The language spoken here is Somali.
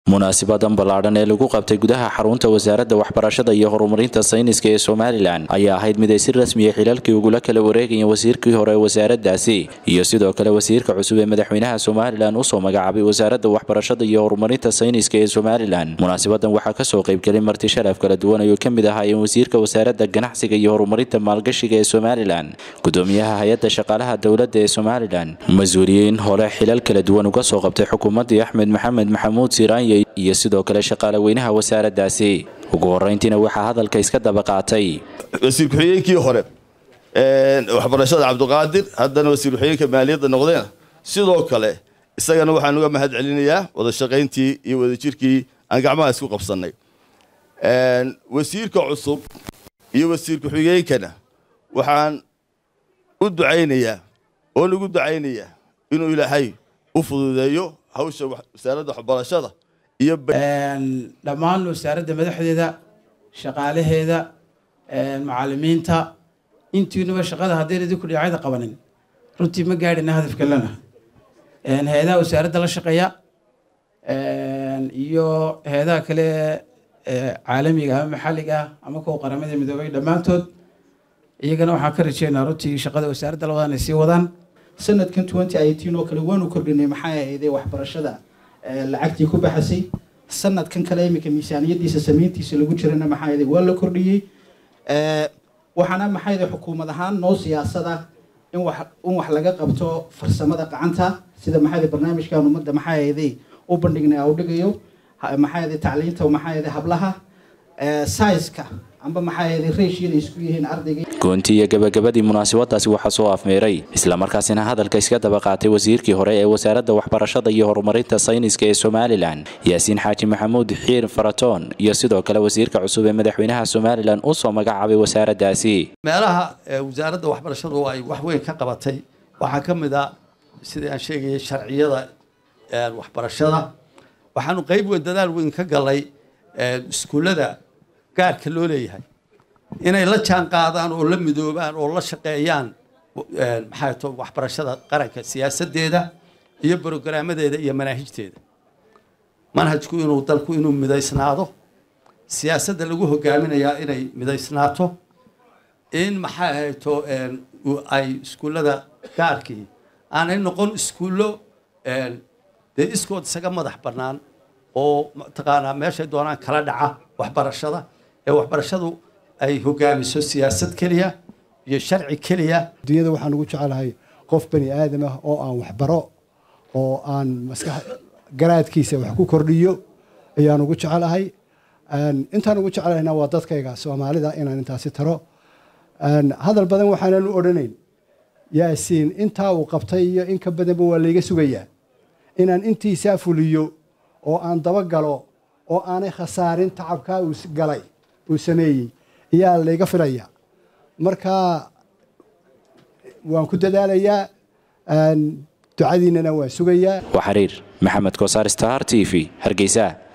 munaasibadan ballaadhan ee lagu qabtay gudaha xarunta wasaaradda waxbarashada iyo horumarinta sayniska ee somalilan ayaa ahayd mid ay si rasmiya xilalkii ugula kala wareegayeen wasiirkii hore ee wasaaraddaasi iyo sidoo kale wasiirka cusub ee madaxweynaha somalilan usoo magacaabay wasaaradda waxbarashada iyo horumarinta sayniska ee somalilan munaasabadan waxaa kasoo qaybgelay marti sharaf kala duwan ayuu ka mid ahaayeen wasiirka wasaaradda ganacsiga iyo horumarinta maalgashiga ee somalilan gudoomiyaha hay-adda shaqaalaha dowladda ee somalilan mas-uuliyiin hore xilal kala duwan uga soo qabtay xukuumaddii axmed maxamed maxamuud siiraanye iyo sidoo kale shaqaale weynaha wasaaraddaasi ugu horeyntiina waxaa hadalka iska daba qaatay wasiir ku-xigeenkii hore waxbarashada cabdiqaadir haddana wasiir ku-xigeenka maaliyadda noqdeen sidoo kale isagana waxaan uga mahad celinayaa wada shaqayntii iyo wadajirkii aan gacmaha isku qabsannay wasiirka cusub iyo wasiir ku-xigeenkana waxaan u ducaynayaa oon ugu ducaynayaa inuu ilaahay u fududeeyo hawsha wasaaradda waxbarashada iyo dhammaan wasaaradda madaxdeeda shaqaalaheeda macalimiinta intiinuba shaqada haddayna idinku dhinacyada qabanin runtii ma gaadhina hadafka lana hay-adaha wasaaradda la shaqeeya iyo hay-adaha kale caalamiga ama maxalliga ah ama kuwa qaramada midoobay dhammaantood iyagana waxaan ka rajeynaa runtii shaqada wasaaradda la wadaan ay sii wadaan sanadkan twenty eighteen oo kale waanu kordhinay maxaa ahayday waxbarashada lacagtii ku baxasay sanadkan kale iminka miisaaniyadiisa samayntiisa lagu jirana maxaa ahayday waa la kordhiyey waxaana maxaa ahayday xukuumad ahaan noo siyaasada in wax in wax laga qabto farsamada gacanta sida maxaa ahayday barnaamijkan ummadda maxaa ahayday u bandhignay u dhigayo maxaa ahayday tacliinta maxaa ahayday hablaha saiska amba maxaa ahayday reeshiyada isku yihiin ardayga goontii iyo gabagabadii munaasabadaasi waxaa soo afmeeray islamarkaasina hadalka iska daba qaatay wasiirkii hore ee wasaaradda waxbarashada iyo horumarinta sayniska ee somalilan yaasiin xaaji maxamuud xiir faratoon iyo sidoo kale wasiirka cusub ee madaxweynaha somalilan usoo magacaabay wasaaraddaasi meelaha wasaaradda waxbarashadu ay wax weyn ka qabatay waxaa ka mid a sidii aan sheegayay sharciyada waxbarashada waxaanu qayb weyn dadaal weyn ka galay iskuullada gaarka loo leeyahay inay la jaan qaadaan oo la midoobaan oo la shaqeeyaan maxaa to waxbarashada qaranka siyaasadeeda iyo brograamadeeda iyo manaahijteeda manhajku inuu dalku inuu midaysnaado siyaasadda lagu hogaaminayaa inay midaysnaato in maxaa ahayto ay iskuullada gaarkii aanay noqon iskuullo dee iskood isaga madax bannaan oo mataqaanaa meeshay doonaan kala dhaca waxbarashada ee waxbarashadu ay hogaamiso siyaasad keliya iyo sharci keliya adduunyada waxaan ugu jecelahay qof bani aadam ah oo aan waxbaro oo aan maskax garaadkiisa wax ku kordhiyo ayaan ugu jecelahay intaan ugu jecelahayna waa dadkayga soomaalida inaan intaasi taro hadal badan waxaanan u odhanayn yaasiin intaa uu qabtay iyo in ka badanba waa layga sugayaa inaan intiisaa fuliyo oo aan dabagalo oo aanay khasaarin tacabkaa uu galay uu sameeyey ayaa layga filaya marka waan ku dadaalayaa ducadiinana waan sugayaa waa xiriir maxamed kosaar star t v hargeysa